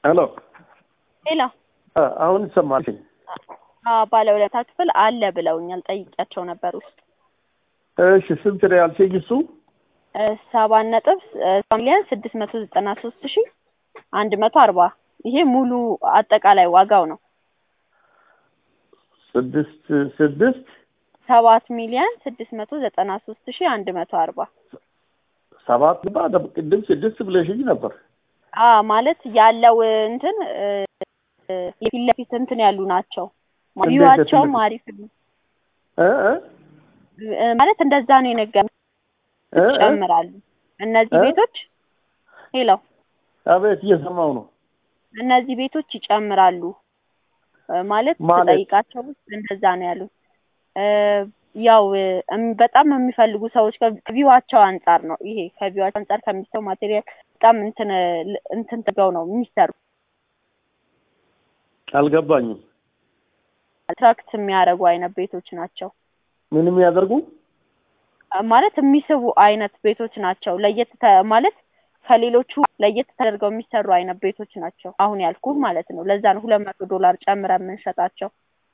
ሄሎ ሌላ አሁን ይሰማል። ባለ ሁለታ ክፍል አለ ብለውኛል። ጠይቂያቸው ነበር ውስጥ እሺ ስንት ነው ያልሽኝ? እሱ ሰባት ነጥብ ሚሊዮን ስድስት መቶ ዘጠና ሶስት ሺ አንድ መቶ አርባ ይሄ ሙሉ አጠቃላይ ዋጋው ነው። ስድስት ስድስት ሰባት ሚሊዮን ስድስት መቶ ዘጠና ሶስት ሺ አንድ መቶ አርባ ሰባት ባ ቅድም ስድስት ብለሽኝ ነበር። አ ማለት ያለው እንትን የፊት ለፊት እንትን ያሉ ናቸው። ቪዋቸውም አሪፍ ነው እ እ ማለት እንደዛ ነው የነገሩት። እ እ ይጨምራሉ እነዚህ እ? ቤቶች ሄሎ አቤት እየሰማው ነው። እነዚህ ቤቶች ይጨምራሉ እ ማለት ማለት? ስጠይቃቸው ውስጥ እንደዛ ነው ያሉት። እ ያው እም- በጣም የሚፈልጉ ሰዎች ከቪዋቸው አንጻር ነው ይሄ ከቪዋቸው አንጻር ከሚሰው ማቴሪያል በጣም እንትን ል- እንትን ተገው ነው የሚሰሩ አልገባኝም። አትራክት የሚያደርጉ አይነት ቤቶች ናቸው ምንም ያደርጉ ማለት የሚስቡ አይነት ቤቶች ናቸው። ለየት ተ- ማለት ከሌሎቹ ለየት ተደርገው የሚሰሩ አይነት ቤቶች ናቸው። አሁን ያልኩ ማለት ነው። ለዛ ነው ሁለት መቶ ዶላር ጨምረን የምንሸጣቸው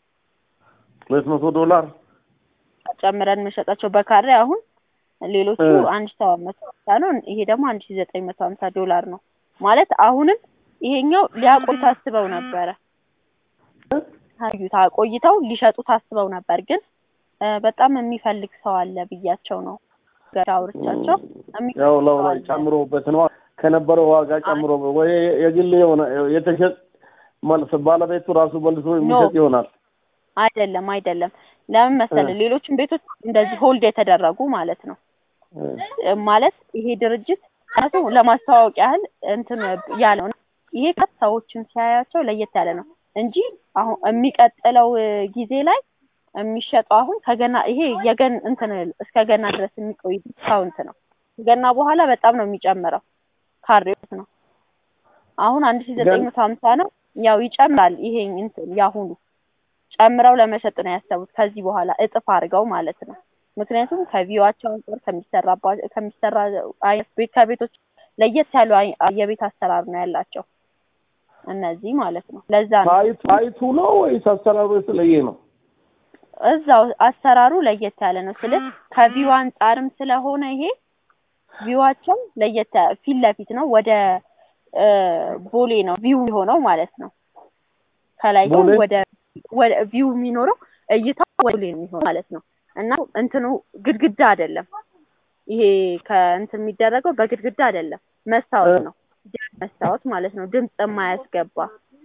ሁለት መቶ ዶላር ጨምረን የምንሸጣቸው በካሬ አሁን ሌሎቹ እ። አንድ ሺ ሰባት መቶ ሀምሳ ነው። ይሄ ደግሞ አንድ ሺ ዘጠኝ መቶ ሀምሳ ዶላር ነው ማለት አሁንም ይሄኛው ሊያቆይ ታስበው ነበረ እ? ታዩት አቆይተው ሊሸጡ ታስበው ነበር ግን እ፣ በጣም የሚፈልግ ሰው አለ ብያቸው ነው ገና አውርቻቸው የሚፈልግ ያው ለው ሰው ላይ አለ። ጨምሮበት ነው ከነበረው ዋጋ ጨምሮ ወይ የግል የሆነ የተሸጥ መልስ ባለቤቱ ራሱ መልሶ የሚሰጥ ይሆናል። አይደለም አይደለም። ለምን መሰለህ እ። ሌሎችን ቤቶች እንደዚህ ሆልድ የተደረጉ ማለት ነው እ። እ፣ ማለት ይሄ ድርጅት ራሱ ለማስተዋወቅ ያህል እንትን ያለው ነው። ይሄ ከት ሰዎችን ሲያያቸው ለየት ያለ ነው እንጂ አሁን የሚቀጥለው እ፣ ጊዜ ላይ የሚሸጠው አሁን ከገና ይሄ የገን እንትን እስከ ገና ድረስ የሚቆይ ዲስካውንት ነው። ከገና በኋላ በጣም ነው የሚጨምረው ካሬዎች ነው። አሁን አንድ ሺ ዘጠኝ መቶ ሀምሳ ነው። ያው ይጨምራል። ይሄ እንትን ያሁኑ ጨምረው ለመሸጥ ነው ያሰቡት ከዚህ በኋላ እጥፍ አድርገው ማለት ነው። ምክንያቱም ከቪዋቸው አንጻር ከሚሰራባ ከሚሰራ አይነት ቤት ከቤቶች ለየት ያሉ አይ- የቤት አሰራር ነው ያላቸው እነዚህ ማለት ነው። ለዛ ነው ታይቱ ታይቱ ነው ወይስ አሰራሩ የተለየ ነው? እዛው አሰራሩ ለየት ያለ ነው ስል ከቪው አንጻርም ስለሆነ ይሄ ቪዋቸው ለየት ያ- ፊት ለፊት ነው ወደ እ፣ ቦሌ ነው ቪው የሆነው ማለት ነው። ከላይ ግን ቦሌ? ወደ ወደ ቪው የሚኖረው እይታው ወደ ቦሌ ነው የሚሆነው ማለት ነው። እና እንትኑ ግድግዳ አይደለም ይሄ ከእንትን የሚደረገው በግድግዳ አይደለም፣ መስታወት እ። ነው። መስታወት ማለት ነው። ድምፅ የማያስገባ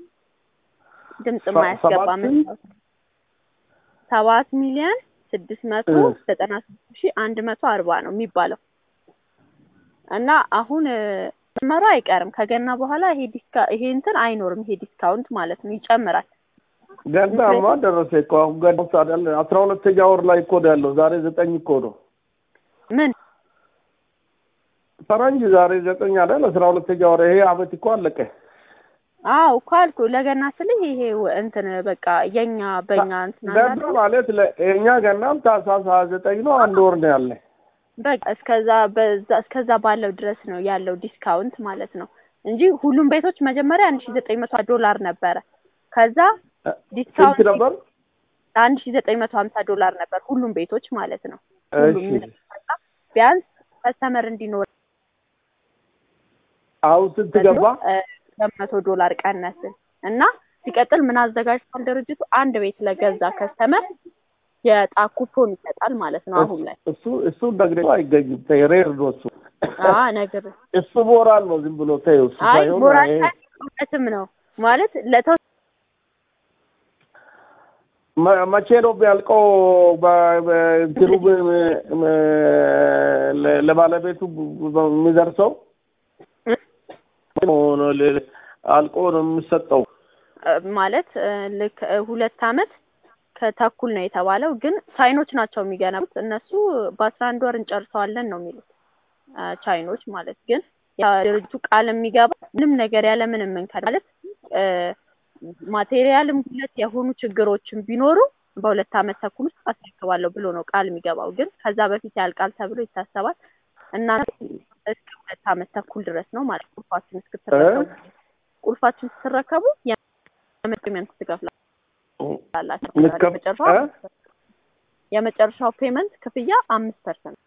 ድምፅ ሰ- የማያስገባ ሰባት መስታወት ሰባት ሚሊዮን ስድስት መቶ እ። ዘጠና ሶስት ሺህ አንድ መቶ አርባ ነው የሚባለው እና አሁን እ፣ ጨመሩ አይቀርም ከገና በኋላ ይሄ ዲስካ ይሄ እንትን አይኖርም። ይሄ ዲስካውንት ማለት ነው ይጨምራል። ገናማ ደረሰ እኮ አሁን ገና ውስጥ አይደለ አስራ ሁለተኛ ወር ላይ እኮ ነው ያለው። ዛሬ ዘጠኝ እኮ ነው ምን ፈረንጅ ዛሬ ዘጠኝ አይደል? አስራ ሁለተኛ ወር ይሄ አመት እኮ አለቀ። አዎ እኮ አልኩ ለገና ስልህ ይሄ ወ- እንትን በቃ የኛ በእኛ እንትን አለ ገና አይደል? ማለት ለ- የእኛ ገናም ታህሳስ ሀያ ዘጠኝ ነው። አንድ ወር ነው ያለ። በቃ እስከዛ በዛ እስከዛ ባለው ድረስ ነው ያለው ዲስካውንት ማለት ነው እንጂ ሁሉም ቤቶች መጀመሪያ አንድ ሺ ዘጠኝ መቶ ዶላር ነበረ። ከዛ ስንት ዲስካውንት ነበር? አንድ ሺ ዘጠኝ መቶ ሀምሳ ዶላር ነበር ሁሉም ቤቶች ማለት ነው። ሁሉም እሺ የሚጠጣ ቢያንስ ከስተመር እንዲኖር አሁን ስንት ገባ? ሁለት መቶ ዶላር ቀነስን እና ሲቀጥል ምን አዘጋጅቷል ድርጅቱ አንድ ቤት ለገዛ ከስተመር የዕጣ ኩፖን ይሰጣል ማለት ነው። አሁን ላይ እሱ እሱ ደግሞ አይገኝም። ተይ ሬር ነው እሱ አ ነገር እሱ ሞራል ነው ዝም ብሎ ተይው። እሱ አይ ሳይሆን ሞራል ይሄ እውነትም ነው ማለት ለተው መ- መቼ ነው የሚያልቀው? በ- በ- እንትኑ ብ- ብ- ለ- ለባለቤቱ የሚደርሰው ነው ለ- አልቆ ነው የሚሰጠው። ማለት እ፣ ልክ እ፣ ሁለት አመት ከተኩል ነው የተባለው፣ ግን ቻይኖች ናቸው የሚገነቡት። እነሱ በአስራ አንድ ወር እንጨርሰዋለን ነው የሚሉት እ፣ ቻይኖች ማለት ግን ያ ድርጅቱ ቃል የሚገባ ምንም ነገር ያለ ምንም እንከን ማለት እ፣ ማቴሪያልም ሁለት የሆኑ ችግሮችን ቢኖሩ በሁለት አመት ተኩል ውስጥ አስረክባለሁ ብሎ ነው ቃል የሚገባው። ግን ከዛ በፊት ያልቃል ተብሎ ይታሰባል እና እስከ ሁለት አመት ተኩል ድረስ ነው ማለት ነው ኳስን እስክትረከቡ ቁልፋችሁን ስትረከቡ የፔመንት ትከፍላላችሁ። ምትከፍ- የመጨረሻው እ? የመጨረሻው ፔመንት ክፍያ አምስት ፐርሰንት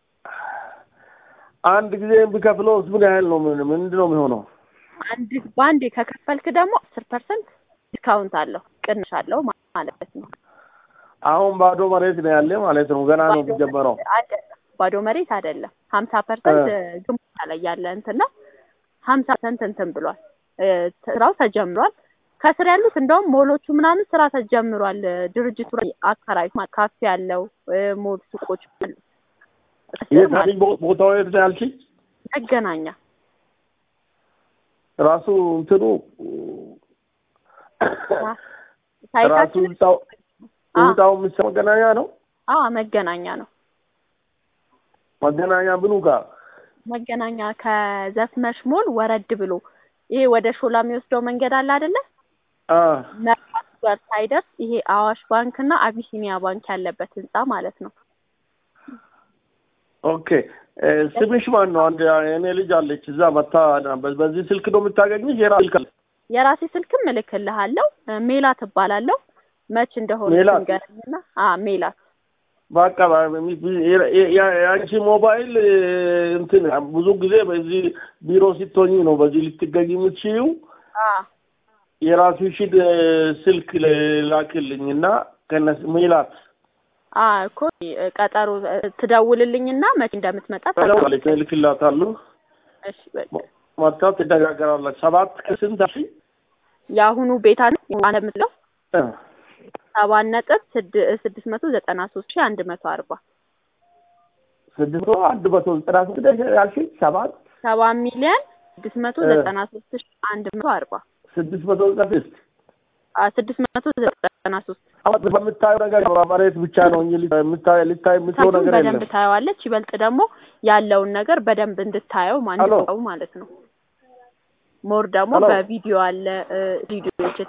አንድ ጊዜ ቢከፍለው ምን ያህል ነው? ምን ምንድን ነው የሚሆነው? አንድ በአንዴ ከከፈልክ ደግሞ አስር ፐርሰንት ዲስካውንት አለው ቅናሽ አለው ማለት ነው። አሁን ባዶ መሬት ነው ያለ ማለት ነው። ገና ነው የሚጀመረው። አይደለም ባዶ መሬት አይደለም። ሀምሳ ፐርሰንት ግንባታ ላይ ያለ እንትን ነው። ሀምሳ ፐርሰንት እንትን ብሏል። እ፣ ስራው ተጀምሯል። ከስር ያሉት እንደውም ሞሎቹ ምናምን ስራ ተጀምሯል። ድርጅቱ ላይ አከራይ ማለት ካፌ ያለው እ፣ ሞል ሱቆች አሉ። ከስር የት ማለት አለኝ ቦ- ቦታው የት ነው ያልሽኝ? መገናኛ ራሱ እንትኑ ራሱ ሳይታችን ህንጻው አ ህንጻው የሚሰራው መገናኛ ነው። አ መገናኛ ነው። መገናኛ ብሉ ጋር መገናኛ ከዘፍመሽ ሞል ወረድ ብሎ ይሄ ወደ ሾላ የሚወስደው መንገድ አለ አይደለ? አ መርካቶ ጋር ሳይደርስ ይሄ አዋሽ ባንክ እና አቢሲኒያ ባንክ ያለበት ህንጻ ማለት ነው። ኦኬ እ፣ ስምሽ ማን ነው? አንድ እኔ ልጅ አለች እዛ መታ በ- በዚህ ስልክ ነው የምታገኝሽ? የራ ስልክ አለ? የራሴ ስልክም እልክልሃለሁ። እ፣ ሜላት እባላለሁ። መች እንደሆነ ሜላት? ንገረኝና አ ሜላት በቃ የ- የ- የአንቺ ሞባይል እ፣ እንትን ብዙ ጊዜ በዚህ ቢሮ ስትሆኚ ነው በዚህ ልትገኝ የምትችይው። አ የራስሽን እ፣ ስልክ ላክልኝ እና ከነስ ሜላት አ እኮ እ፣ ቀጠሮ እ፣ ትደውልልኝና መች እንደምትመጣ ተደውላለች እልክላታለሁ። እሺ በቃ መታ ትነጋገራላችሁ። ሰባት ከስንት አልሽኝ? የአሁኑ ቤታ እንደምትለው እ፣ ሰባት ነጥብ ስድ- ስድስት መቶ ዘጠና ሶስት ሺህ አንድ መቶ አርባ ስድስት መቶ አንድ መቶ ዘጠና ስድስት ያልሽኝ ሰባት ሰባት ሚሊዮን ስድስት መቶ እ። ዘጠና ሶስት ሺህ አንድ መቶ አርባ ስድስት መቶ ዘጠና ስድስት አ ስድስት መቶ ዘጠና ሶስት አሁን በምታየው ነገር መሬት ብቻ ነው እንጂ ልታይ ልታይ የምትለው ሳይቱን ነገር በደንብ የለም። ታየዋለች። ይበልጥ ደግሞ ያለውን ነገር በደንብ እንድታየው ሄሎ። ማንው ማለት ነው። ሞር ደግሞ ሄሎ። በቪዲዮ አለ እ፣ ቪዲዮዎች